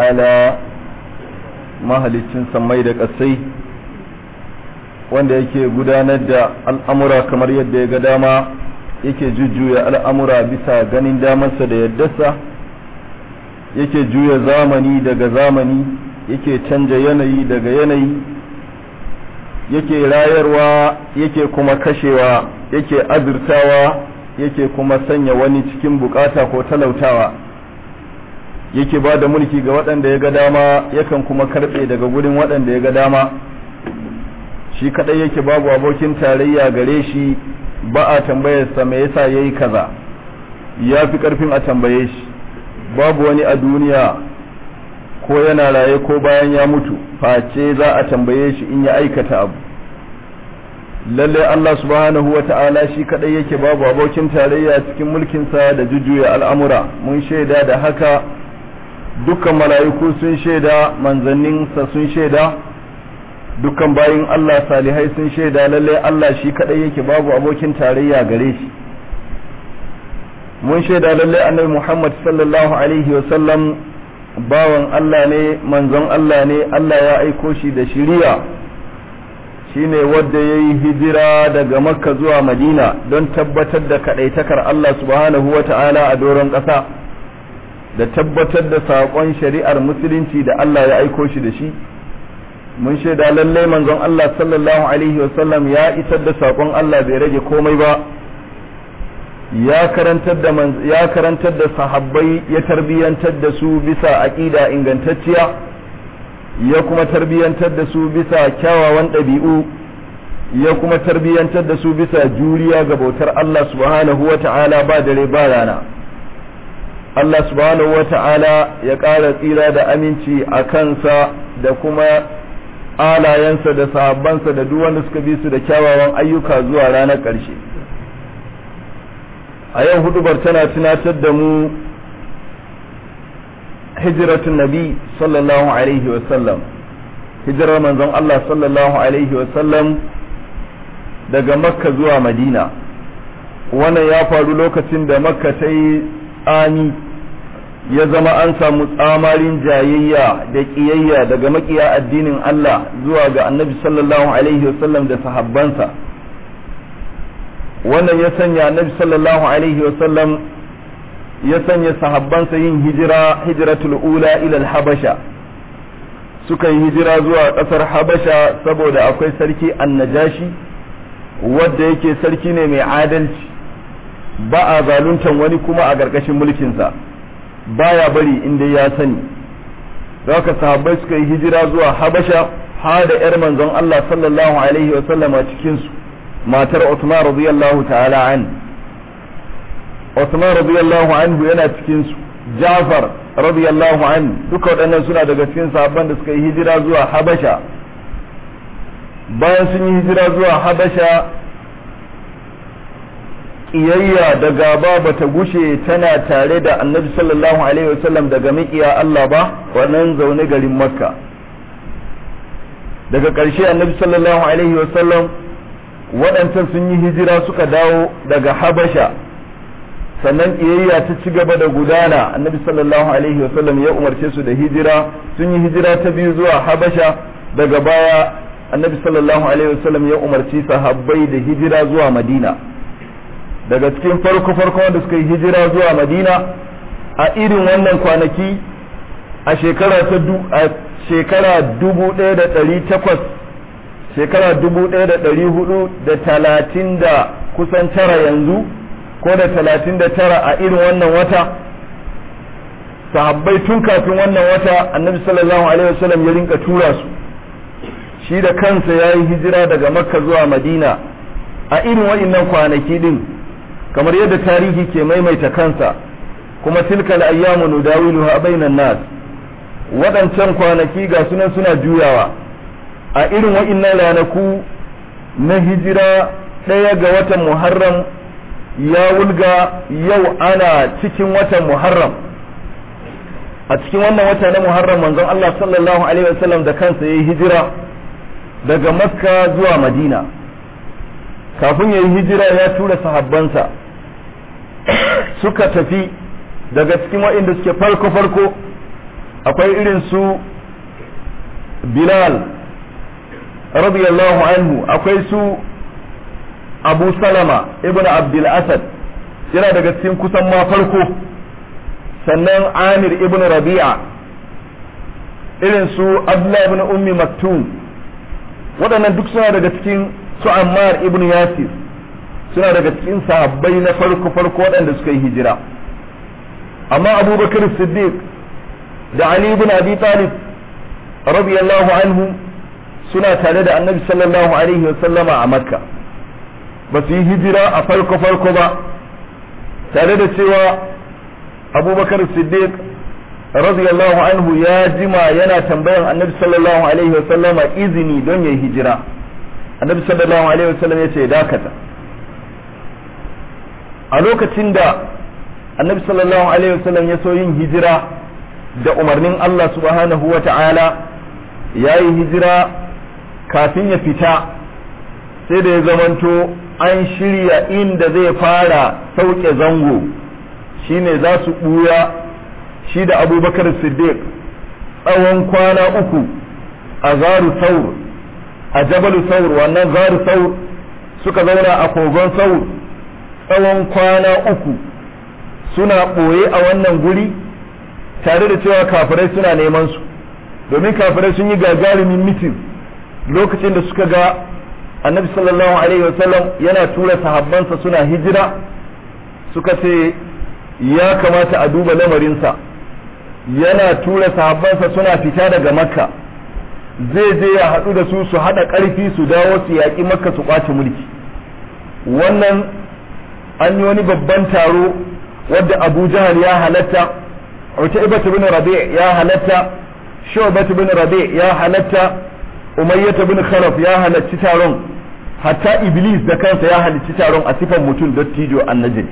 ta'ala mahalicin sammai da ƙasai wanda yake gudanar da al'amura kamar yadda ya ga dama yake jujjuya al'amura bisa ganin damarsa da yaddarsa yake juya zamani daga zamani yake canja yanayi daga yanayi yake rayarwa yake kuma kashewa yake azurtawa yake kuma sanya wani cikin bukata ko talautawa yake ba da mulki ga waɗanda ya ga dama yakan kuma karɓe daga gurin waɗanda ya ga dama shi kaɗai yake babu abokin tarayya gare shi ba a tambayarsa me yasa ya yi kaza ya fi ƙarfin a tambaye shi babu wani a duniya ko yana raye ko bayan ya mutu face za a tambaye shi in ya aikata abu lalle Allah subhanahu wa ta'ala shi kadai yake babu abokin tarayya cikin mulkinsa da jujjuya al'amura mun shaida da haka dukkan mala'iku sun shaida manzanninsa sun shaida dukkan bayin Allah salihai sun shaida lalle Allah shi kadai yake babu abokin tarayya gare shi mun shaida lalle annabi Muhammad sallallahu alaihi wa sallam bawan Allah ne manzon Allah ne Allah ya aiko shi da shiriya shine wadda ya yi hijira daga makka zuwa madina don tabbatar da kaɗaitakar Allah subhanahu wa ta'ala a doron ƙasa da tabbatar da saƙon shari'ar musulunci da Allah ya aiko shi da shi mun shaida lallai manzon Allah sallallahu alaihi wasallam ya isar da saƙon Allah bai rage komai ba ya karantar da ya karantar da sahabbai ya tarbiyantar da su bisa aqida ingantacciya ya kuma tarbiyantar da su bisa kyawawan ɗabi'u ya kuma tarbiyantar da su bisa juriya ga bautar Allah subhanahu wa ta'ala ba dare ba rana Allah subhanahu wa ta'ala ya ƙara tsira da aminci a kansa da kuma alayensa da sahabbansa da duk wanda suka bi su da kyawawan ayyuka zuwa ranar ƙarshe a yau hudubar tana tunatar da mu hijiratun nabi sallallahu alaihi wasallam hijirar manzon Allah sallallahu alaihi wasallam daga makka zuwa madina wannan ya faru lokacin da makka ta yi tsami ya zama an samu tsamarin jayayya da ƙiyayya daga makiya addinin Allah zuwa ga annabi sallallahu alaihi wasallam da sahabbansa wannan ya sanya annabi sallallahu alaihi wasallam ya sanya sahabbansa yin hijira hijiratul ula ila habasha suka yi hijira zuwa ƙasar habasha saboda akwai sarki annajashi wadda yake sarki ne mai adalci ba a zaluntan wani kuma a ƙarƙashin mulkinsa baya bari inda ya sani haka sahabbai suka yi hijira zuwa habasha har da 'yar manzon Allah sallallahu alaihi wasallam a cikinsu matar Uthman radiyallahu ta'ala an Uthman radiyallahu anhu yana cikin su Jafar radiyallahu an duka waɗannan suna daga cikin sahabban da suka yi hijira zuwa Habasha bayan sun yi hijira zuwa Habasha kiyayya da gaba bata gushe tana tare da Annabi sallallahu alaihi wasallam daga miƙiya Allah ba wannan zaune garin Makka daga ƙarshe Annabi sallallahu alaihi wasallam waɗancan sun yi hijira suka dawo daga habasha sannan ƙiyayya ta ci gaba da gudana annabi sallallahu alaihi wasallam ya umarce su da hijira sun yi hijira ta biyu zuwa habasha daga baya annabi sallallahu alaihi wasallam ya umarci sahabbai da hijira zuwa madina daga cikin farko farko wanda suka yi hijira zuwa madina a irin wannan kwanaki a shekara ta a shekara dubu ɗaya da ɗari takwas shekara dubu ɗaya da ɗari hudu da talatin da kusan tara yanzu ko da talatin da tara a irin wannan wata sahabbai tun kafin wannan wata annabi sallallahu alaihi wasallam ya rinka tura su shi da kansa ya yi hijira daga makka zuwa madina a irin wa'innan kwanaki din kamar yadda tarihi ke maimaita kansa kuma tilkal ayyamu nudawiluha bainan nas waɗancan kwanaki ga sunan suna juyawa a irin wa'innan ranaku na hijira ɗaya ga watan muharram ya wulga yau ana cikin watan muharram a cikin wannan wata na muharram manzon Allah sallallahu alaihi wasallam da kansa ya yi hijira daga makka zuwa madina kafin ya yi hijira ya tura sahabbansa suka tafi daga cikin waɗanda suke farko-farko akwai irin su bilal radiyallahu anhu akwai su abu salama ibn abdul asad yana daga cikin kusan ma farko sannan amir ibn rabi'a irin su abdullah ibn ummi maktum waɗannan duk suna daga cikin su ammar ibn yasir suna daga cikin sahabbai na farko farko waɗanda suka yi hijira amma abubakar siddiq da ali ibn abi talib radiyallahu anhu suna tare da annabi sallallahu alaihi wasallama a makka ba su yi hijira a farko farko ba tare da cewa abubakar siddiq radiyallahu anhu ya jima yana tambayan annabi sallallahu alaihi wasallama izini don ya yi hijira annabi sallallahu alaihi wasallam ya ce dakata a lokacin da annabi sallallahu alaihi wasallam ya so yin hijira da umarnin Allah subhanahu wa ta'ala ya yi hijira kafin ya fita sai da ya zamanto an shirya inda zai fara sauke zango shine za su ɓuya shi da abubakar siddiq tsawon kwana uku a zaru saur a jabalu saur wannan zaru saur suka zauna a kogon saur tsawon kwana uku suna ɓoye a wannan guri tare da cewa kafirai suna neman su domin kafirai sun yi gagarumin mitin lokacin da suka ga annabi sallallahu alaihi wasallam yana tura sahabbansa suna hijira suka ce ya kamata a duba lamarinsa yana tura sahabbansa suna fita daga makka zai je ya haɗu da su su haɗa ƙarfi su dawo su yaƙi makka su ƙwace mulki wannan an yi wani babban taro wadda abu jahal ya halatta utaibat bin rabi' ya halatta shu'bat bin rabi' ya halatta umayyah bin khalaf ya halacci taron hatta iblis da kansa ya halicci taron a sifan mutum dattijo annajin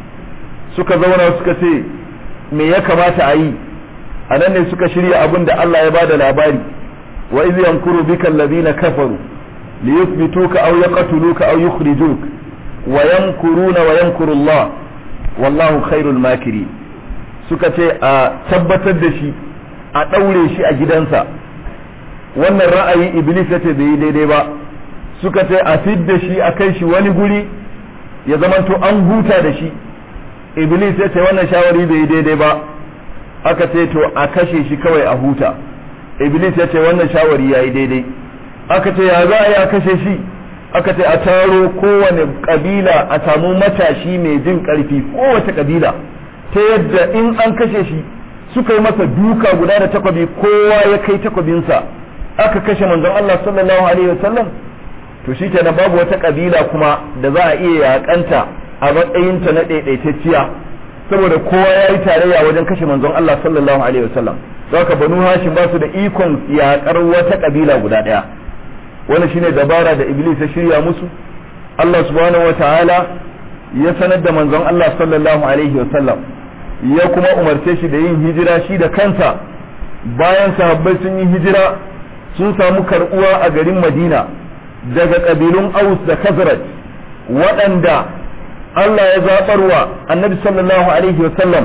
suka zauna suka ce me ya kamata a yi a nan ne suka shirya abin da Allah ya bada labari wa iz yankuru bika alladhina kafaru liyuthbituka aw yaqtuluka aw yukhrijuka wa yankuruna wa yankuru Allah wallahu khairul makiri suka ce a tabbatar da shi a ɗaure shi a gidansa wannan ra'ayi iblis ya ce bai yi daidai ba suka ce a fidda shi a kai shi wani guri ya zamanto an huta da shi iblis ya ce wannan shawari bai yi daidai ba aka ce to a kashe shi kawai a huta iblis ya ce wannan shawari ya yi daidai aka ce ya za a yi a kashe shi aka ce a taro kowane kabila a samu matashi mai jin karfi kowace kabila ta yadda in an kashe shi suka yi masa duka guda da takwabi kowa ya kai takwabinsa aka kashe manzon Allah sallallahu alaihi wasallam to shi kenan babu wata kabila kuma da za a iya yakanta a matsayinta na ɗaiɗaitacciya saboda kowa ya yi tarayya wajen kashe manzon Allah sallallahu alaihi wasallam haka banu hashim ba su da ikon yakar wata kabila guda ɗaya wannan shine dabara da iblis ya shirya musu Allah subhanahu wataala ya sanar da manzon Allah sallallahu alaihi wasallam ya kuma umarce shi da yin hijira shi da kansa bayan sahabbai sun yi hijira sun samu karbuwa a garin Madina daga kabilun Aus da Khazraj waɗanda Allah ya zaɓarwa annabi sallallahu alaihi wasallam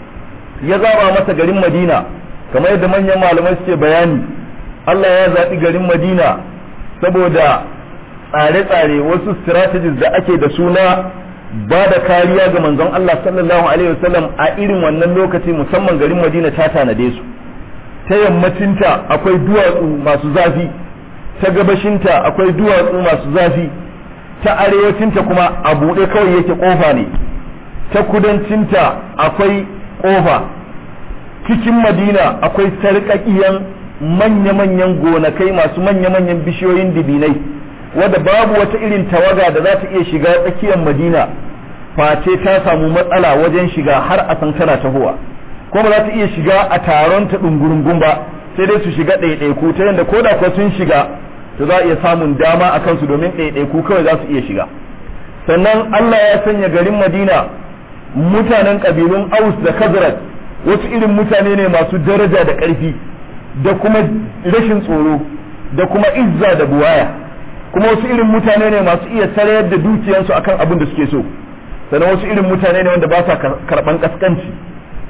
ya zaɓa masa garin Madina kamar yadda manyan malamai suke bayani Allah ya zaɓi garin Madina saboda tsare-tsare wasu strategies da ake da suna ba da kariya ga manzon Allah sallallahu alaihi wasallam a irin wannan lokaci musamman garin Madina ta tanade su ta yammacinta akwai duwatsu masu zafi ta gabashinta akwai duwatsu masu zafi ta arewacinta kuma a buɗe kawai yake ƙofa ne ta kudancinta akwai ƙofa cikin madina akwai sarƙaƙiyan manya-manyan gonakai masu manya-manyan bishiyoyin dibinai wadda babu wata irin tawaga da za ta iya shiga tsakiyar madina face ta samu matsala wajen shiga har a san tana tahowa kuma za ta iya shiga a taron ta ɗungurungun ba sai dai su shiga ɗaiɗaiku ta yadda ko da kuwa sun shiga to za a iya samun dama a kansu domin ɗaiɗaiku kawai za su iya shiga sannan Allah ya sanya garin Madina mutanen ƙabilun Aus da Khazraj wasu irin mutane ne masu daraja da ƙarfi da kuma rashin tsoro da kuma izza da buwaya kuma wasu irin mutane ne masu iya sarayar da dukiyansu akan abin da suke so sannan wasu irin mutane ne wanda ba sa karɓan kaskanci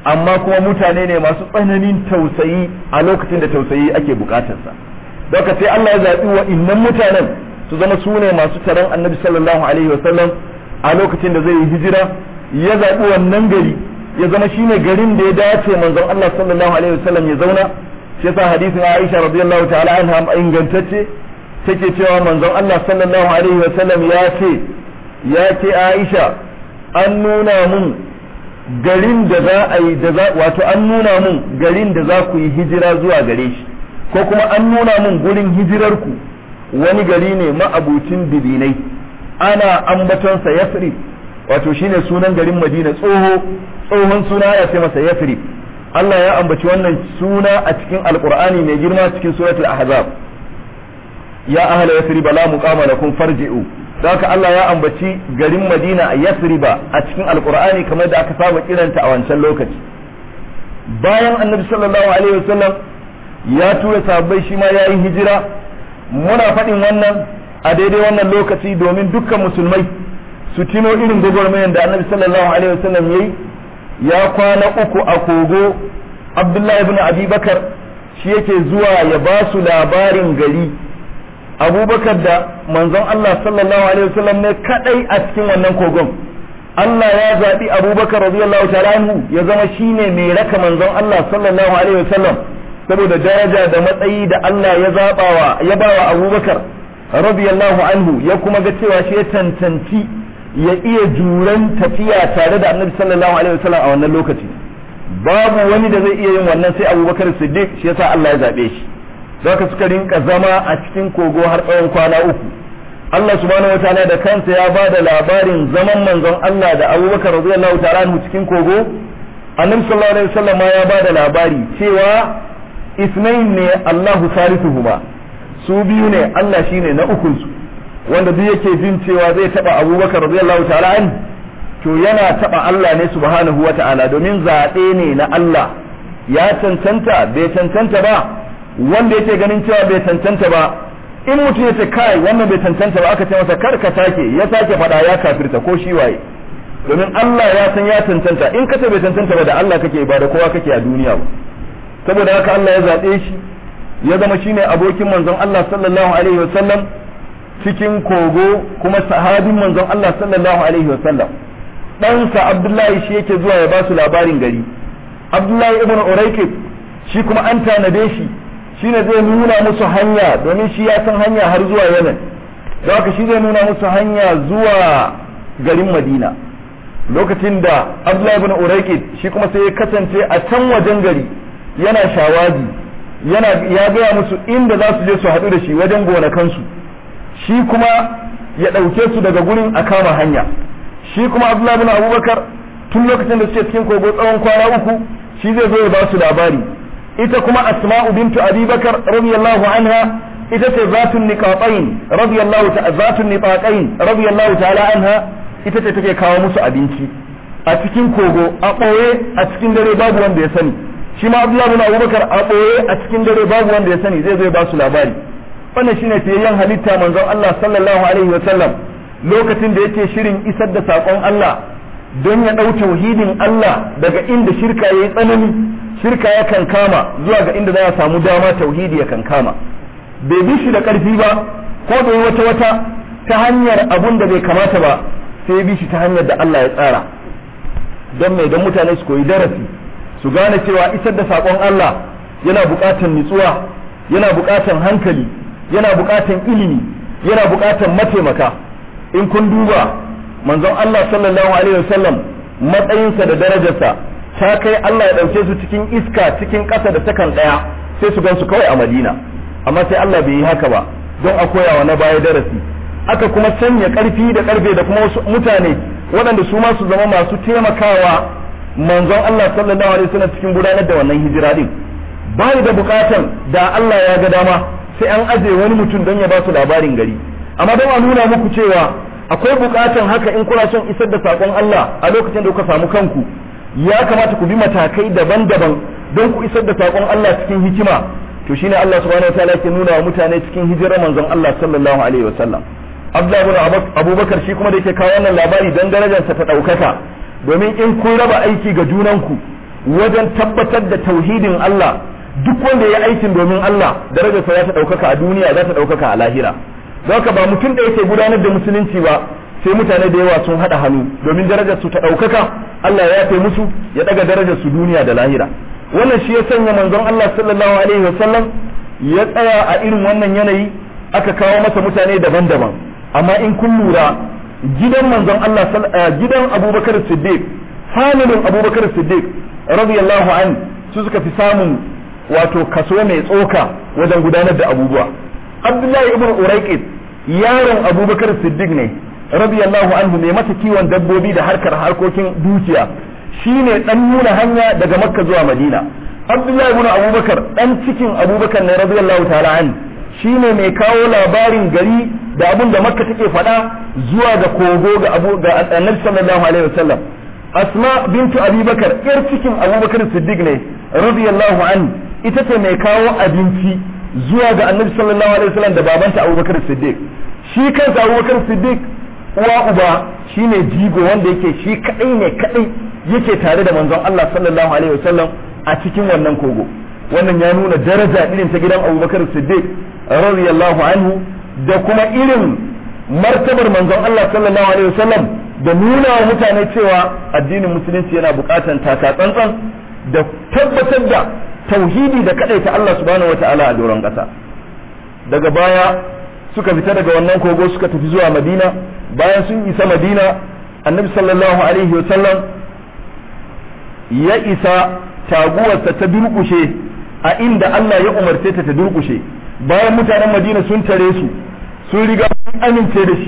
amma kuma mutane ne masu tsananin tausayi a lokacin da tausayi ake bukatarsa don sai Allah ya zaɓi wa innan mutanen su zama su ne masu taron annabi sallallahu alaihi wasallam a lokacin da zai yi hijira ya zaɓi wannan gari ya zama shine garin da ya dace manzon Allah sallallahu alaihi wasallam ya zauna shi yasa hadisin Aisha radiyallahu ta'ala anha ingantacce take cewa manzon Allah sallallahu alaihi wasallam ya ce ya ce Aisha an nuna mun garin da za a yi da za wato an nuna mun garin da za ku yi hijira zuwa gare shi ko kuma an nuna mun gurin hijirar ku wani gari ne ma'abucin dibinai ana ambatonsa Yasrib wato shine sunan garin Madina tsoho tsohon suna ya ce masa Yasrib Allah ya ambaci wannan suna a cikin Alqur'ani mai girma cikin suratul Ahzab ya ahla Yasrib la muqama lakum farji'u haka Allah ya ambaci garin Madina a Yasriba a cikin Alqur'ani kamar da aka saba kiranta a wancan lokaci bayan Annabi sallallahu alaihi wasallam ya tura sahabbai shi ma yayi hijira muna faɗin wannan a daidai wannan lokaci domin dukkan musulmai su tino irin gwagwarmayar da Annabi sallallahu alaihi wasallam yayi ya kwana uku a kogo Abdullahi ibn Abi Bakar shi yake zuwa ya ba su labarin gari abubakar da manzon Allah sallallahu alaihi wasallam ne kadai a cikin wannan kogon Allah ya zaɓi abubakar radiyallahu ta'ala anhu ya zama shine mai raka manzon Allah sallallahu alaihi wasallam saboda daraja da matsayi da Allah ya zabawa ya bawa abubakar radiyallahu anhu ya kuma ga cewa shi ya tantanci ya iya juran tafiya tare da annabi sallallahu alaihi wasallam a wannan lokaci babu wani da zai iya yin wannan sai abubakar siddiq shi yasa Allah ya zaɓe shi zaka suka rinka zama a cikin kogo har tsawon kwana uku Allah subhanahu wataala da kansa ya ba da labarin zaman manzon Allah da Abubakar radiyallahu ta'ala anhu cikin kogo Annabi sallallahu alaihi wasallam ya ba da labari cewa isnain ne Allahu salisuhuma su biyu ne Allah shine na ukun su wanda duk yake jin cewa zai taba Abubakar radiyallahu ta'ala anhu to yana taba Allah ne subhanahu wataala domin zaɓe ne na Allah ya cancanta bai cancanta ba wanda yake ganin cewa bai tantanta ba in mutum ya ce kai wannan bai tantanta ba aka ce masa kar ka sake ya sake faɗa ya kafirta ko shi waye domin Allah ya san ya tantanta in ka ce bai tantanta ba da Allah kake ba da kowa kake a duniya ba saboda haka Allah ya zaɓe shi ya zama shine abokin manzon Allah sallallahu alaihi wasallam cikin kogo kuma sahabin manzon Allah sallallahu alaihi wasallam ɗansa Abdullahi shi yake zuwa ya ba su labarin gari Abdullahi ibn Uraykib shi kuma an tanade shi shine zai nuna musu hanya domin shi ya san hanya har zuwa Yemen da haka shi zai nuna musu hanya zuwa garin Madina lokacin da Abdullahi ibn Uraykid shi kuma sai ya kasance a can wajen gari yana shawaji yana ya gaya musu inda za su je su haɗu da shi wajen gonakansu shi kuma ya ɗauke su daga gurin a kama hanya shi kuma Abdullahi ibn Abubakar tun lokacin da suke cikin kogo tsawon kwana uku shi zai zo ya ba su labari ita kuma asma'u bintu abi bakar radiyallahu anha ita ce zatun niqatain radiyallahu ta zatun niqatain radiyallahu ta'ala anha ita ce take kawo musu abinci a cikin kogo a ɓoye a cikin dare babu wanda ya sani shi ma abdullahi bin abubakar a ɓoye a cikin dare babu wanda ya sani zai zo ba su labari wannan shine fiyayyen halitta manzon Allah sallallahu alaihi wa sallam lokacin da yake shirin isar da sakon Allah don ya ɗau tauhidin Allah daga inda shirka yayi tsanani shirka ya kan kama zuwa ga inda za a samu dama tauhidi ya kan kama bai bi shi da ƙarfi ba ko bai wata wata ta hanyar abun da bai kamata ba sai bi shi ta hanyar da Allah ya tsara don mai don mutane su koyi darasi su gane cewa isar da saƙon Allah yana buƙatar nutsuwa yana buƙatar hankali yana buƙatar ilimi yana buƙatar mataimaka in kun duba manzon Allah sallallahu alaihi wasallam matsayinsa da darajarsa ta kai Allah ya ɗauke su cikin iska cikin ƙasa da takan ɗaya sai su gan su kawai a Madina amma sai Allah bai yi haka ba don a koyawa na baya darasi aka kuma sanya ƙarfi da ƙarfe da kuma wasu mutane waɗanda su ma su zama masu taimakawa manzon Allah sallallahu alaihi wasallam cikin gudanar da wannan hijira din bai da bukatan da Allah ya ga dama sai an aje wani mutum don ya ba su labarin gari amma don a nuna muku cewa akwai bukatan haka in kuna son isar da sakon Allah a lokacin da kuka samu kanku ya kamata ku bi matakai daban-daban don ku isar da sakon Allah cikin hikima to shine Allah subhanahu wataala yake nuna wa mutane cikin hijirar manzon Allah sallallahu alaihi wasallam Abdullah ibn Abubakar shi kuma da yake kawo wannan labari dan darajarsa ta daukaka domin in kun raba aiki ga junanku wajen tabbatar da tauhidin Allah duk wanda ya aikin domin Allah darajarsa za ta ɗaukaka a duniya za ta ɗaukaka a lahira don haka ba mutum da yake gudanar da musulunci ba sai mutane da yawa sun haɗa hannu domin darajar su ta ɗaukaka Allah ya yafe musu ya ɗaga darajar su duniya da lahira wannan shi ya sanya manzon Allah sallallahu alaihi wasallam ya tsaya a irin wannan yanayi aka kawo masa mutane daban-daban amma in kun lura gidan manzon Allah gidan Abubakar Siddiq familin Abubakar Siddiq radiyallahu an su suka fi samun wato kaso mai tsoka wajen gudanar da abubuwa Abdullahi ibn Uraiqit yaron Abubakar Siddiq ne radiyallahu anhu mai masa kiwon dabbobi da harkar harkokin dukiya shine dan nuna hanya daga Makka zuwa Madina Abdullahi ibn Abubakar dan cikin Abubakar ne radiyallahu ta'ala an shine mai kawo labarin gari da abun da Makka take faɗa zuwa ga kogo ga Abu ga Annabi sallallahu alaihi wasallam Asma bintu Abubakar yar cikin Abubakar Siddiq ne radiyallahu an ita ce mai kawo abinci zuwa ga Annabi sallallahu alaihi wasallam da babanta Abubakar Siddiq shi kansa Abubakar Siddiq uwa uba shine jigo wanda yake shi kadai ne kadai yake tare da manzon Allah sallallahu alaihi wasallam a cikin wannan kogo wannan ya nuna daraja irin ta gidan Abubakar Siddiq radiyallahu anhu da kuma irin martabar manzon Allah sallallahu alaihi wasallam da nuna wa mutane cewa addinin musulunci yana bukatan taka tsantsan da tabbatar da tauhidi da kadaita Allah subhanahu wataala a doron kasa daga baya suka fita daga wannan kogo suka tafi zuwa Madina bayan sun isa Madina annabi sallallahu alaihi wasallam ya isa taguwarsa ta durkushe a inda Allah ya umarce ta ta durkushe bayan mutanen Madina sun tare su sun riga sun amince da shi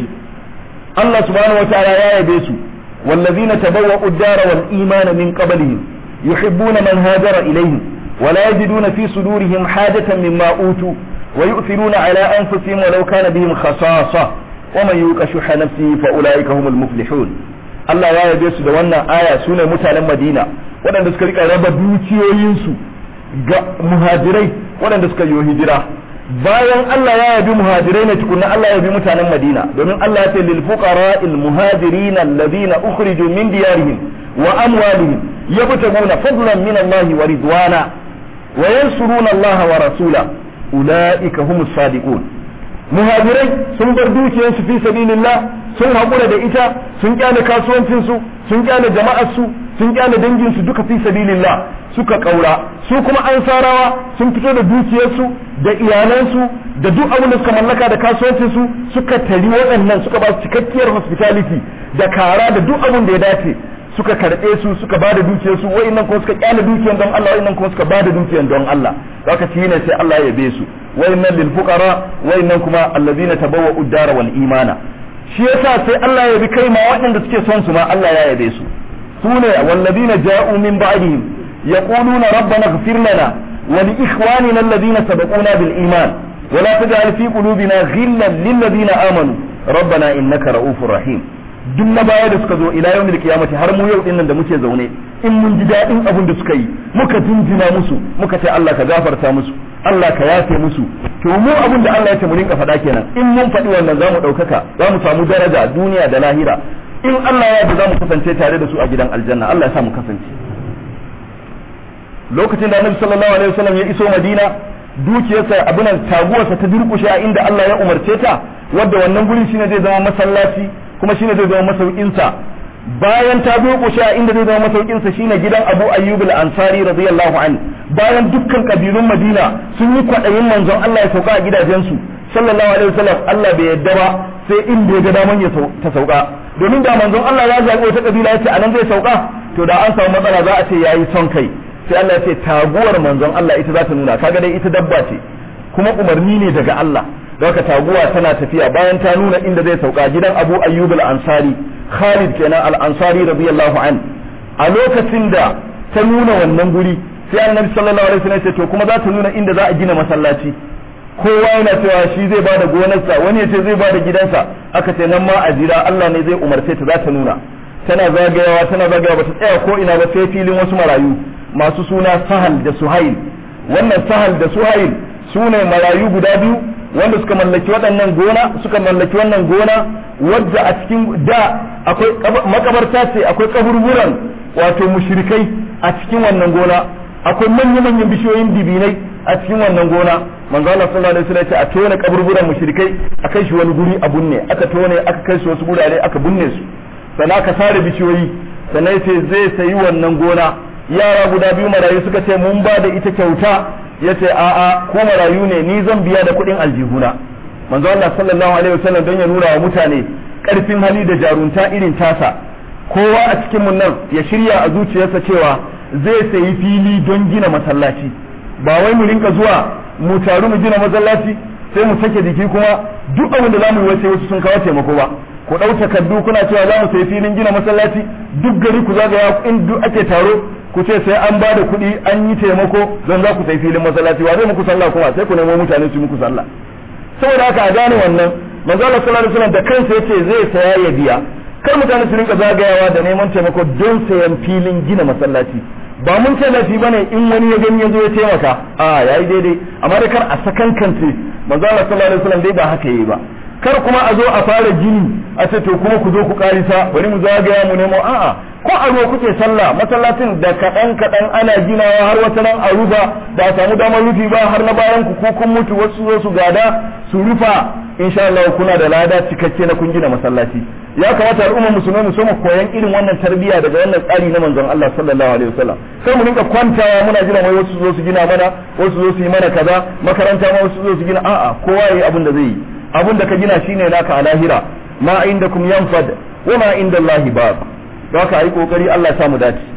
Allah subhanahu wataala ya yabe su wallazina tabawwa'u ad-dara wal imana min qablihim yuhibbuna man hajara ilayhim ولا يجدون في صدورهم حاجة مما أوتوا ويؤثرون على أنفسهم ولو كان بهم خصاصة ومن يوق شح نفسه فأولئك هم المفلحون Allah ya yabe su da wannan aya su ne mutanen Madina waɗanda suka rika raba dukiyoyinsu ga muhajirai waɗanda suka yi hijira bayan Allah ya yabi muhajirai ne tukunna Allah ya yabi mutanen Madina domin Allah ya ce lil fuqara'il muhajirin alladhina ukhriju min diyarihim wa amwalihim yabtaguna fadlan min Allah wa ridwana wa yansuruna Allah wa rasula ulaika humus sadiqun muhajirai sun bar dukiyarsu fi sabilillah sun haƙura da ita sun kyale kasuwancinsu sun kyale jama'arsu sun kyale danginsu duka fi sabilillah suka ƙaura su kuma ansarawa sun fito da dukiyarsu da iyalansu da duk abin da suka mallaka da kasuwancinsu suka tari waɗannan suka ba su cikakkiyar hospitality da kara da duk abin da ya dace suka karɓe su suka ba da dukiyarsu wa'annan kuma suka kyale dukiyar don Allah wa'annan kuma suka ba da dukiyar don Allah haka shi ne sai Allah ya be su wa'annan lil fuqara wa'annan kuma allazina tabawwa'u ad-dara wal imana shi yasa sai Allah ya bi kai ma waɗanda suke son su ma Allah ya yabe su sune wallazina ja'u min ba'dihim yaquluna rabbana ighfir lana wa li ikhwanina alladhina sabaquna bil iman wa la taj'al fi qulubina ghillan lil ladina amanu rabbana innaka ra'ufur rahim duk na baya da suka zo ila yawmil qiyamati har mu yau dinnan da muke zaune in mun ji daɗin abin da suka yi muka jinjina musu muka ce Allah ka gafarta musu Allah ka yafe musu to mu abin da Allah ya ce mu rinka faɗa kenan in mun faɗi wannan za mu ɗaukaka za mu samu daraja duniya da lahira in Allah ya yarda za mu kasance tare da su a gidan aljanna Allah ya sa mu kasance lokacin da Annabi sallallahu alaihi wasallam ya iso Madina dukiyarsa abunan taguwarsa ta durkushe a inda Allah ya umarce ta wadda wannan guri shine zai zama masallaci kuma shine zai zama masaukinsa bayan ta durkushe a inda zai zama masaukinsa shine gidan Abu Ayyub al-Ansari radiyallahu anhu bayan dukkan kabilun Madina sun yi kwadayin manzon Allah ya sauka a gidajensu sallallahu alaihi wasallam Allah bai yadda ba sai inda ya ga daman ya ta sauka domin da manzon Allah ya zaɓi wata kabila ya ce anan zai sauka to da an samu matsala za a ce yayi son kai sai Allah ya ce taguwar manzon Allah ita za ta nuna kaga dai ita dabba ce kuma umarni ne daga Allah da haka taguwa tana tafiya bayan ta nuna inda zai sauka gidan Abu Ayyub al-Ansari Khalid kenan al-Ansari radiyallahu an a lokacin da ta nuna wannan guri sai Annabi sallallahu alaihi wasallam ya ce to kuma za ta nuna inda za a gina masallaci kowa yana cewa shi zai bada gonarsa wani ya ce zai bada gidansa aka ce nan ma a jira Allah ne zai umarce ta za ta nuna tana zagayawa tana zagayawa ba ta tsaya ko ina ba sai filin wasu marayu masu suna Sahal da Suhail wannan Sahal da Suhail su ne marayu guda biyu wanda suka mallaki waɗannan gona suka mallaki wannan gona wadda a cikin da akwai makabarta ce akwai kaburburan wato mushrikai a cikin wannan gona akwai manya-manyan bishiyoyin dibinai a cikin wannan gona manzo Allah sallallahu alaihi wasallam ya ce a tone kaburburan mushrikai a kai shi wani guri a bunne aka tone aka kai shi wasu gurare aka bunne su sannan aka sare bishiyoyi sannan ya ce zai sayi wannan gona yara guda biyu marayu suka ce mun ba da ita kyauta ya ce a'a ko marayu ne ni zan biya da kuɗin aljihuna manzo Allah sallallahu alaihi wasallam don ya nuna wa mutane karfin hali da jarunta irin tasa kowa a cikin mun nan ya shirya a zuciyarsa cewa zai sayi fili don gina masallaci ba wai mu rinka zuwa mu taru mu gina masallaci sai mu sake jiki kuma duk abin da zamu yi wace wasu sun kawo taimako ba ku ɗau takardu kuna cewa za mu sayi filin gina masallaci duk gari ku zagaya in duk ake taro ku ce sai an ba da kuɗi an yi taimako don za ku sayi filin masallaci wa zai muku sallah kuma sai ku nemo mutane su muku sallah saboda haka a gane wannan manzo Allah sallallahu alaihi wasallam da kansa yace zai saya ya biya kar mutane su rinka zagayawa da neman taimako don sayan filin gina masallaci ba mun ce laifi bane in wani ya gani ya zo ya taimaka a yayi daidai amma da kar a sakankance manzo Allah sallallahu alaihi wasallam dai ba haka yayi ba kar kuma a zo a fara gini a ce to kuma ku zo ku karisa bari mu zagaya mu nemo a'a ko a ruwa kuke sallah masallacin da kaɗan kaɗan ana ginawa har wata nan a rufa ba a samu damar rufi ba har na bayan ku ko kun mutu wasu zo su gada su rufa insha Allah kuna da lada cikakke na kun gina masallaci ya kamata al'ummar musulmai mu soma koyan irin wannan tarbiyya daga wannan tsari na manzon Allah sallallahu alaihi wasallam sai mu rinka kwantawa muna jira wai wasu zo su gina mana wasu zo su yi mana kaza makaranta ma wasu zo su gina a'a kowa yayi abin da zai yi abin da ka gina shine naka a lahira ma indakum yanfad wa ma inda Allah bab don haka yi kokari Allah ya samu dace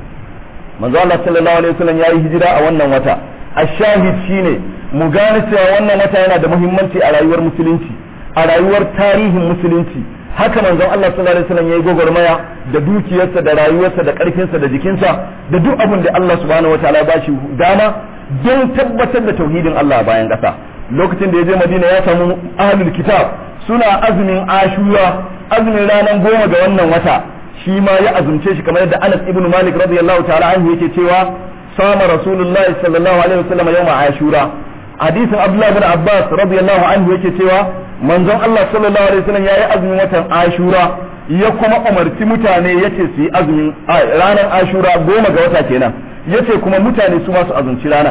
manzo Allah sallallahu alaihi wasallam yayi hijira a wannan wata ashahid shine mu gane cewa wannan wata yana da muhimmanci a rayuwar musulunci a rayuwar tarihin musulunci haka manzon Allah sallallahu alaihi wasallam yayi gogormaya da dukiyarsa da rayuwarsa da karfinsa da jikinsa da duk abin da Allah subhanahu wataala ba shi dama don tabbatar da tauhidin Allah bayan ƙasa lokacin da ya je Madina ya samu ahlul kitab suna azumin Ashura azumin ranar goma ga wannan wata shi ma ya azumce shi kamar yadda Anas ibn Malik radiyallahu ta'ala anhu yake cewa sama Rasulullahi sallallahu alaihi wasallam yawma Ashura hadisin Abdullah bin Abbas radiyallahu anhu yake cewa manzon Allah sallallahu alaihi wasallam yayi azumin watan Ashura ya kuma umarci mutane yace su yi azumin ranar Ashura goma ga wata kenan yace kuma mutane su ma su azumci ranar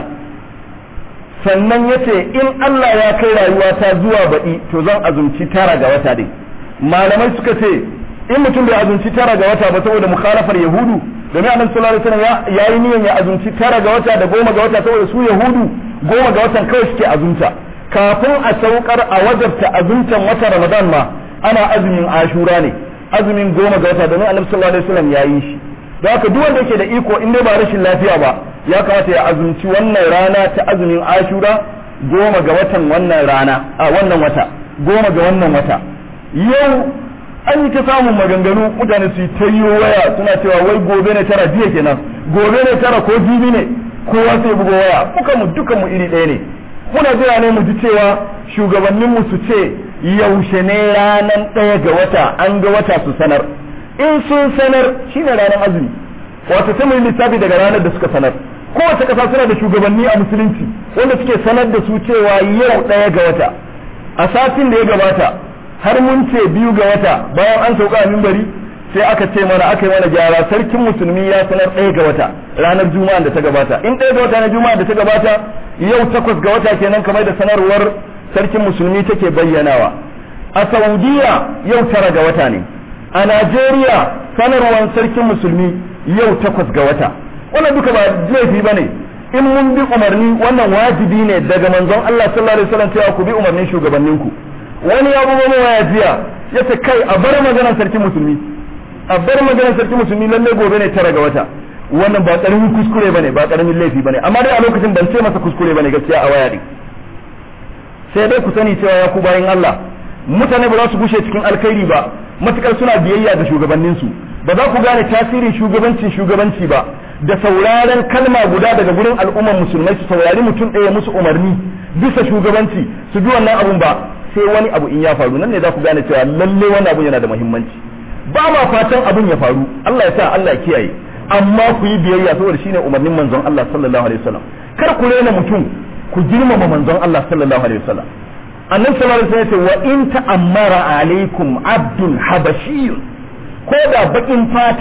sannan yace in Allah ya kai rayuwa ta zuwa baɗi to zan azumci tara ga wata dai malamai suka ce in mutum bai azumci tara ga wata ba saboda mukhalafar yahudu domin annabi sallallahu alaihi wasallam ya yi niyyar ya azumci tara ga wata da goma ga wata saboda su yahudu goma ga watan kawai suke azumta kafin a saukar a wajabta azumtan watan ramadan ma ana azumin ashura ne azumin goma ga wata domin annabi sallallahu alaihi wasallam ya yi shi da haka duk wanda yake da iko in dai ba rashin lafiya ba ya kamata ya azumci wannan rana ta azumin ashura goma ga watan wannan rana a wannan wata goma ga wannan wata yau an yi ta samun maganganu mutane su yi ta yi waya suna cewa wai gobe ne tara jiya kenan gobe ne tara ko jibi ne kowa sai bugo waya muka mu dukan mu iri ɗaya ne muna jira ne mu ji cewa shugabannin mu su ce yaushe ne ranan ɗaya ga wata an ga wata su sanar in sun sanar shine ranar azumi wato sai mu yi lissafi daga ranar da suka sanar kowace ƙasa suna da shugabanni a musulunci wanda suke sanar da su cewa yau ɗaya ga wata a satin da ya gabata har mun ce biyu ga wata bayan an sauka a mimbari sai aka ce mana aka yi mana gyara sarkin musulmi ya sanar ɗaya ga wata ranar juma'a da ta gabata in ɗaya ga wata na juma'a da ta gabata yau takwas ga wata kenan kamar da sanarwar sarkin musulmi take bayyanawa a saudiya yau tara ga wata ne a najeriya sanarwar sarkin musulmi yau takwas ga wata wannan duka ba laifi ba ne in mun bi umarni wannan wajibi ne daga manzon Allah sallallahu alaihi wasallam cewa ku bi umarnin shugabanninku wani ya bugo mai waya jiya ya ce kai a bar maganar sarki musulmi a bar maganar sarki musulmi lalle gobe ne tara ga wata wannan ba karamin kuskure bane ba karamin laifi bane amma dai a lokacin ban ce masa kuskure bane gaskiya a waya din sai dai ku sani cewa ya ku bayin Allah mutane ba za su gushe cikin alkhairi ba matukar suna biyayya ga shugabanninsu ba za ku gane tasirin shugabancin shugabanci ba da sauraren kalma guda daga gurin al'ummar musulmai su saurari mutum ɗaya musu umarni bisa shugabanci su bi wannan abun ba sai wani abu in ya faru nan ne za ku gane cewa lalle wannan abun yana da muhimmanci ba ma fatan abun ya faru Allah ya sa Allah ya kiyaye amma ku yi biyayya saboda shine umarnin manzon Allah sallallahu alaihi wasallam kar ku rena mutum ku girmama manzon Allah sallallahu alaihi wasallam annabi sallallahu alaihi wasallam ya ce wa in ta'ammara alaikum abdun habashi ko da bakin fata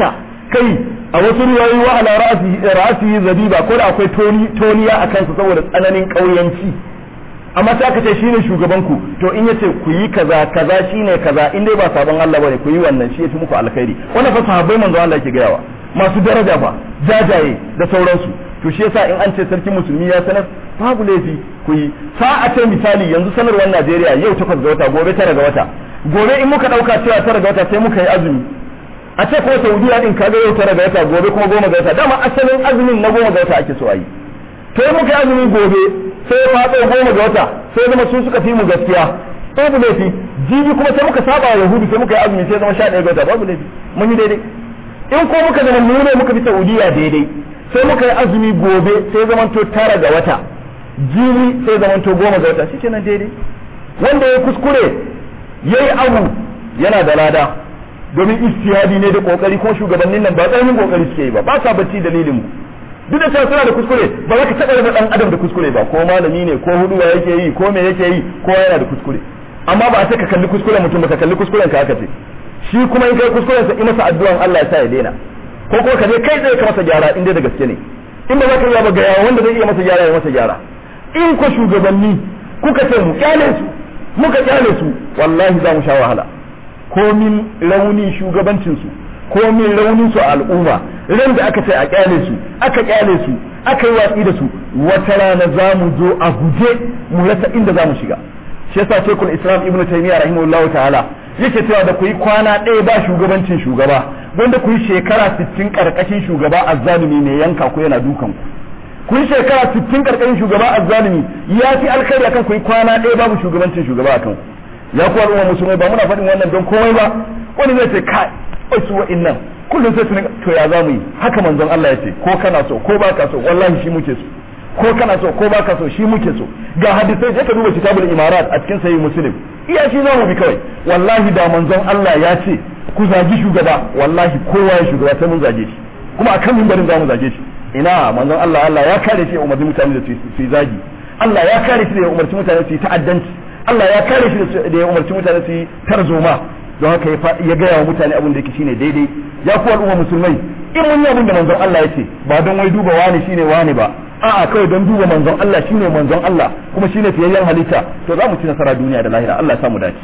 kai a wasu riwayoyi wa ala ra'asi zabiba ko da akwai toniya a kansa saboda tsananin ƙauyanci amma sai aka ce shine shugaban ku to in yace ku yi kaza kaza shine kaza in dai ba sabon Allah bane ku yi wannan shi yafi muku alkhairi wannan fa sahabbai manzo Allah yake gayawa masu daraja fa jajaye da sauransu to shi yasa in an ce sarki musulmi ya sanar babu laifi ku yi sa a ce misali yanzu sanarwar Najeriya yau takwas ga wata gobe tara ga wata gobe in muka dauka cewa tara ga wata sai muka yi azumi a ce ko Saudiya din kaga yau tara ga wata gobe kuma goma ga wata dama asalin azumin na goma ga wata ake so a yi to in muka yi azumi gobe sai ya faɗo goma ga wata sai zama su suka fi mu gaskiya babu laifi jibi kuma sai muka saba wa yahudu sai muka yi azumi sai zama sha ɗaya ga wata babu laifi mun yi daidai in ko muka zama mu ne muka fi Saudiya daidai sai muka yi azumi gobe sai zama to tara ga wata jibi sai zama to goma ga wata shikenan daidai wanda ya kuskure yayi abu yana da lada domin istihadi ne da kokari ko shugabannin nan ba tsananin kokari suke yi ba ba sa bacci dalilin mu duk da cewa suna da kuskure ba za ka taɓa raba ɗan adam da kuskure ba ko malami ne ko hudu yake yi ko me yake yi ko yana da kuskure amma ba a ce ka kalli kuskuren mutum ba ka kalli kuskuren ka aka ce shi kuma in kai kuskuren sa in masa addu'an Allah ya sa ya daina ko kuma ka je kai zai ka masa gyara in dai da gaske ne in ba za ka yi ba ga yawa wanda zai iya masa gyara ya masa gyara in ko shugabanni kuka ce mu kyale su muka kyale su wallahi za mu sha wahala komin rauni shugabancin su komin raunin su a al'umma ran da aka ce a kyale su aka kyale su aka yi watsi da su wata rana za mu zo a guje mu rasa inda za mu shiga shi yasa shekul islam ibnu taymiya rahimahullah ta'ala yake cewa da ku yi kwana ɗaya ba shugabancin shugaba wanda ku yi shekara 60 karkashin shugaba azzalumi mai yanka ku yana dukan ku ku yi shekara 60 karkashin shugaba azzalumi ya fi alkhairi akan ku yi kwana ɗaya babu shugabancin shugaba akan ku ya ku al'umma musulmai ba muna faɗin wannan don komai ba wani zai ce kai wasu wa'innan kullum sai tuni to ya za mu yi haka manzon Allah ya ce ko kana so ko baka so wallahi shi muke so ko kana so ko baka so shi muke so ga hadisai je ka duba kitabul imarat a cikin sahih muslim iya shi za mu bi kawai wallahi da manzon Allah ya ce ku zagi shugaba wallahi kowa ya shugaba sai mun zage shi kuma akan mimbarin za mu zage shi ina manzon Allah Allah ya kare shi ya umarci mutane da su yi zagi Allah ya kare shi da ya umarci mutane su yi ta'addanci Allah ya kare shi da ya umarci mutane su yi tarzoma don haka ya gaya wa mutane abin da yake shine daidai ya ku al'umma musulmai in mun yi abin da manzon Allah ya ce ba don wai duba wani shine wani ba a'a kawai don duba manzon Allah shine manzon Allah kuma shine fiyayyen halitta to za mu ci nasara duniya da lahira Allah ya samu dace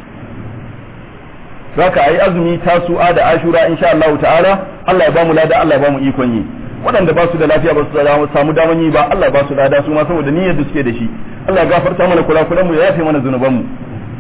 zaka ayi azumi tasu'a da ashura insha Allah ta'ala Allah ya bamu lada Allah ya bamu ikon yi waɗanda ba su da lafiya ba su samu daman yi ba Allah ba su lada su ma saboda niyyar da suke da shi Allah ya gafarta mana kula mu ya yafe mana zunuban mu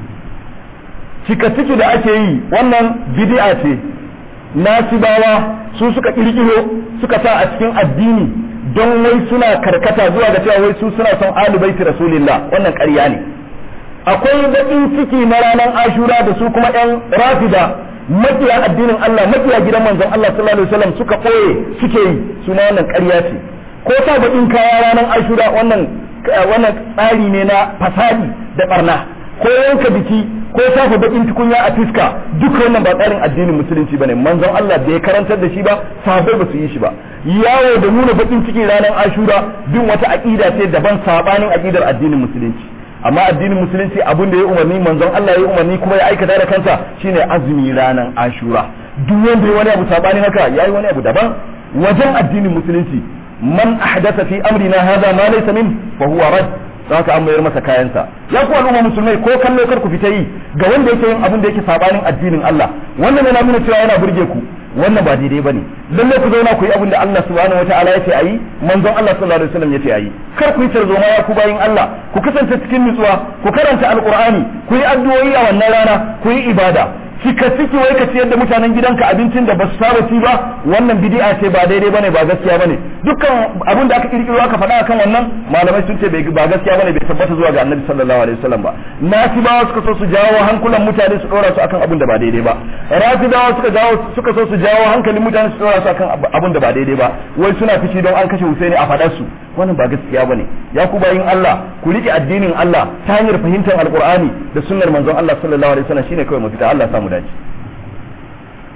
cika ciki da ake yi wannan bid'a ce nasibawa su suka kirkiro suka sa a cikin addini don wai suna karkata zuwa ga cewa wai su suna son alu baiti rasulillah wannan ƙarya ne akwai baƙin ciki na ranar ashura da su kuma yan rafida makiya addinin Allah makiya gidan manzon Allah sallallahu alaihi wasallam suka ɓoye suke yi suna wannan ƙarya ce ko sa baƙin kaya ranar ashura wannan wannan tsari ne na fasadi da barna ko yanka biki ko shafa bakin tukunya a fiska duk wannan ba tsarin addinin musulunci bane manzon Allah bai karantar da shi ba sahabbai ba su yi shi ba yawo da nuna bakin ciki ranar ashura bin wata aqida ce daban sabanin aqidar addinin musulunci amma addinin musulunci abin da ya umarni manzon Allah ya umarni kuma ya aikata da kansa shine azumi ranar ashura duk wanda ya wani abu sabanin haka yayi wani abu daban wajen addinin musulunci man ahdatha fi amrina hadha ma laysa min fa huwa rad don haka an mayar masa kayansa ya ku al'umma musulmai ko kallo kar ku fita yi ga wanda yake yin abin da yake sabanin addinin Allah wannan yana nuna cewa yana burge ku wannan ba daidai bane lalle ku zauna ku yi abin da Allah subhanahu wataala ya ce ayi manzon Allah sallallahu alaihi wasallam ya ce ayi kar ku yi tarzoma ya ku bayin Allah ku kasance cikin nutsuwa ku karanta alqur'ani ku yi addu'o'i a wannan rana ku yi ibada cika ciki wai ka ciyar da mutanen gidanka abincin da ba su saba ci ba wannan bid'a ce ba daidai bane ba gaskiya bane dukkan abin da aka kirkiro aka faɗa akan wannan malamai sun ce ba gaskiya bane bai tabbata zuwa ga annabi sallallahu alaihi wasallam ba nasibawa suka so su jawo hankulan mutane su dora su akan abin da ba daidai ba rafidawa suka jawo suka so su jawo hankalin mutane su dora su akan abin da ba daidai ba wai suna fishi don an kashe Husaini a faɗar su wannan ba gaskiya bane ya ku bayin Allah ku rike addinin Allah ta hanyar fahimtar alqur'ani da sunnar manzon Allah sallallahu alaihi wasallam shine kawai mafita Allah samu dace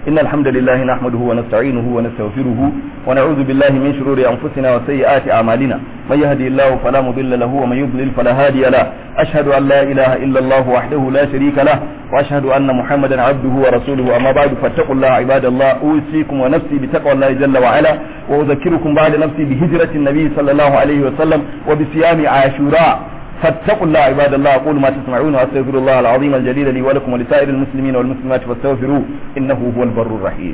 إن الحمد لله نحمده ونستعينه ونستغفره ونعوذ بالله من شرور أنفسنا وسيئات أعمالنا من يهدي الله فلا مضل له ومن يضلل فلا هادي له أشهد أن لا إله إلا الله وحده لا شريك له وأشهد أن محمدا عبده ورسوله أما بعد فاتقوا الله عباد الله أوصيكم ونفسي بتقوى الله جل وعلا وأذكركم بعد نفسي بهجرة النبي صلى الله عليه وسلم وبصيام عاشوراء فاتقوا الله عباد الله أقول ما تسمعون وأستغفر الله العظيم الجليل لي ولكم ولسائر المسلمين والمسلمات فاستغفروه إنه هو البر الرحيم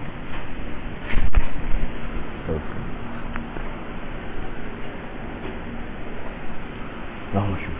اللهم شكرا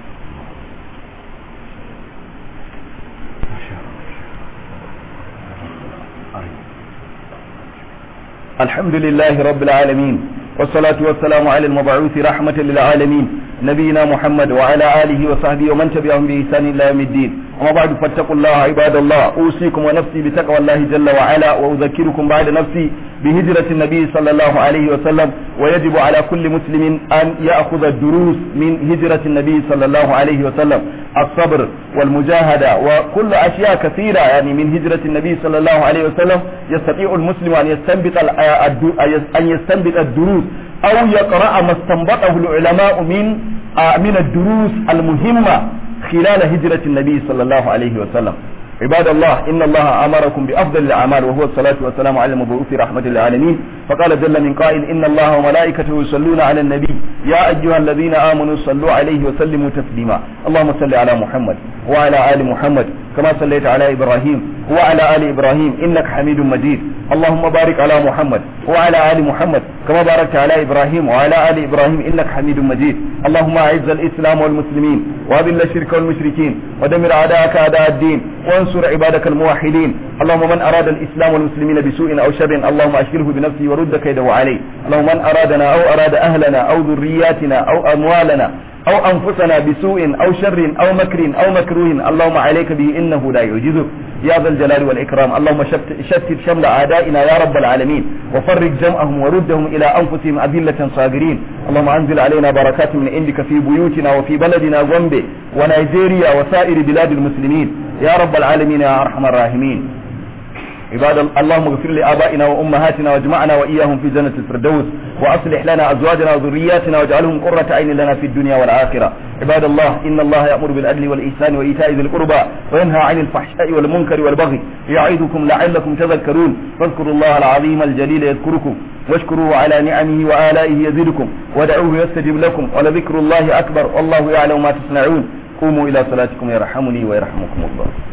الحمد لله رب العالمين والصلاة والسلام على المبعوث رحمة للعالمين نبينا محمد وعلى آله وصحبه ومن تبعهم بإحسان إلى يوم الدين وما بعد فاتقوا الله عباد الله أوصيكم ونفسي بتقوى الله جل وعلا وأذكركم بعد نفسي بهجرة النبي صلى الله عليه وسلم ويجب على كل مسلم أن يأخذ الدروس من هجرة النبي صلى الله عليه وسلم الصبر والمجاهدة وكل أشياء كثيرة يعني من هجرة النبي صلى الله عليه وسلم يستطيع المسلم أن يستنبط أن يستنبط الدروس أو يقرأ ما استنبطه العلماء من من الدروس المهمة خلال هجرة النبي صلى الله عليه وسلم عباد الله إن الله أمركم بأفضل الأعمال وهو الصلاة والسلام على المبعوث رحمة للعالمين فقال جل من قائل إن الله وملائكته يصلون على النبي يا أيها الذين آمنوا صلوا عليه وسلموا تسليما اللهم صل على محمد وعلى آل محمد كما صليت على إبراهيم وعلى آل إبراهيم إنك حميد مجيد اللهم بارك على محمد وعلى آل محمد كما باركت على إبراهيم وعلى آل إبراهيم إنك حميد مجيد اللهم أعز الإسلام والمسلمين وأذل الشرك والمشركين ودمر أعداءك أعداء الدين وانصر عبادك الموحدين اللهم من أراد الإسلام والمسلمين بسوء أو شر اللهم أشغله بنفسه ورد كيده عليه اللهم من أرادنا أو أراد أهلنا أو ذرياتنا أو أموالنا أو أنفسنا بسوء أو شر أو مكر أو مكروه اللهم عليك به إنه لا يعجزك يا ذا الجلال والإكرام اللهم شتت شمل أعدائنا يا رب العالمين وفرق جمعهم وردهم إلى أنفسهم أذلة صاغرين اللهم أنزل علينا بركات من عندك في بيوتنا وفي بلدنا غومبي ونيجيريا وسائر بلاد المسلمين يا رب العالمين يا أرحم الراحمين عباد اللهم اغفر لآبائنا وأمهاتنا واجمعنا وإياهم في جنة الفردوس وأصلح لنا أزواجنا وذرياتنا واجعلهم قرة عين لنا في الدنيا والآخرة عباد الله إن الله يأمر بالعدل والإحسان وإيتاء ذي القربى وينهى عن الفحشاء والمنكر والبغي يعظكم لعلكم تذكرون فاذكروا الله العظيم الجليل يذكركم واشكروه على نعمه وآلائه يزدكم ودعوه يستجب لكم ولذكر الله أكبر والله يعلم ما تصنعون قوموا إلى صلاتكم يرحمني ويرحمكم الله